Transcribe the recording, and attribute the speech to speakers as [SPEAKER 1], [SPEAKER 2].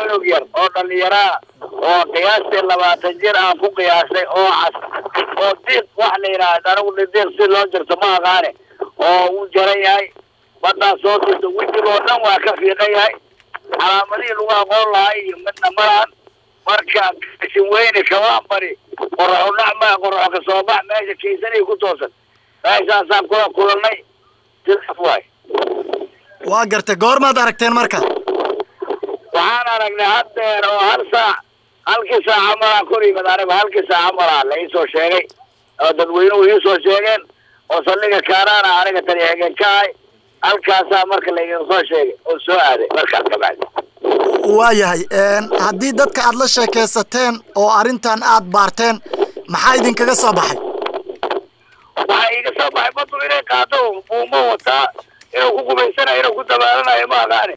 [SPEAKER 1] cunug yar oo dhallinyaraa oo qiyaastii labaatan jir aan ku qiyaasay oo cas oo diiq wax la yidhaahda anigu diiq si loo jirto ma aqaane oo uu jaran yahay baddaa soo dirta wejigoo dhan waa ka fiiqan yahay calaamadihii lagu aqoon lahaa iyo midna malahan marka kashin weyne kabaan bari qoraxu dhacma qoraxo ka soo bax meesha kaysanay ku toosan meeshaasaan kula kulannay sidaas waay
[SPEAKER 2] waa gartay goormaad aragteen marka
[SPEAKER 1] waxaan aragnay haddeer oo hal saac halkii saaca malaa kor yimid aniga halkii saaca malaa la iisoo sheegay oo dadweynuhu iisoo sheegeen oo saldhiga kaanaana aniga tani hegeen ka ahay halkaasaa marka laydin soo sheegay oo soo aaday markaas kabacdi
[SPEAKER 2] waayahay haddii dadka aad la sheekaysateen oo arrintan aad baarteen maxaa idinkaga soo baxay
[SPEAKER 1] waxaa iiga soo baxay badu inay qaado buumo wataa inuu ku gumaysanayo inuu ku dabaalanayo ma aqaani